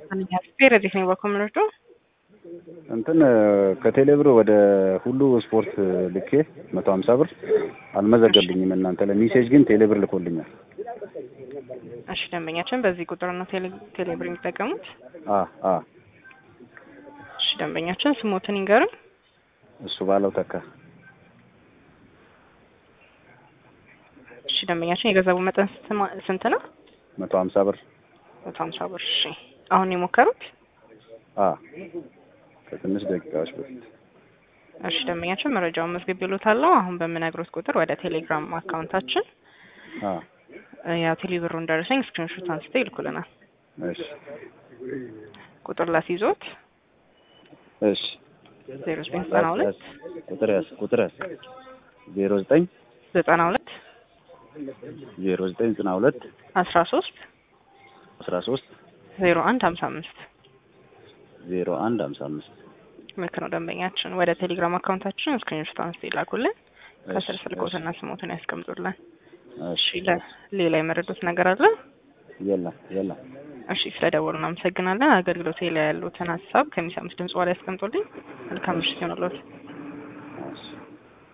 ፌር እዚህ ነው በኮምነቱ እንትን ከቴሌብር ወደ ሁሉ ስፖርት ልኬ መቶ ሀምሳ ብር አልመዘገብኝም። እናንተ ለሜሴጅ ግን ቴሌብር ልኮልኛል። እሺ ደንበኛችን በዚህ ቁጥር ነው ቴሌ ቴሌብር የሚጠቀሙት። አ አ እሺ ደንበኛችን ስሞትን ይንገሩን። እሱ ባለው ተካ እሺ ደንበኛችን የገንዘቡ መጠን ስንት- ስንት ነው? መቶ ሀምሳ ብር መቶ ሀምሳ ብር። እሺ አሁን የሞከሩት? አ ከትንሽ ደቂቃዎች በፊት እሺ ደንበኛችን መረጃውን መዝግብ ይሉታለሁ። አሁን በምነግሮት ቁጥር ወደ ቴሌግራም አካውንታችን አ ያው ቴሌብሩን ደረሰኝ ስክሪንሾት አንስተው ይልኩልናል። እሺ ቁጥር ላስይዞት እሺ ዜሮ ዘጠኝ ዘጠና ሁለት ቁጥር ያዝ ቁጥር ያዝ ዜሮ ዘጠኝ ዘጠና ሁለት ዜሮ ዘጠኝ ዘጠና ሁለት አስራ ሶስት አስራ ሶስት ዜሮ አንድ ሀምሳ አምስት ዜሮ አንድ ሀምሳ አምስት ልክ ነው ደንበኛችን። ወደ ቴሌግራም አካውንታችን ስክሪንሾት አንስተው ይላኩልን። ከስር እሺ፣ ስልኮትና ስሞትን ያስቀምጡልን። እሺ እሺ ለ- ሌላ የመረዱት ነገር አለ? የለም የለም እሺ ስለደወሉ እናመሰግናለን። አገልግሎት ላይ ያሉትን ሀሳብ ከሚሰሙት ድምጽ በኋላ ያስቀምጡልኝ። መልካም ምሽት ይሆንልዎት። እሺ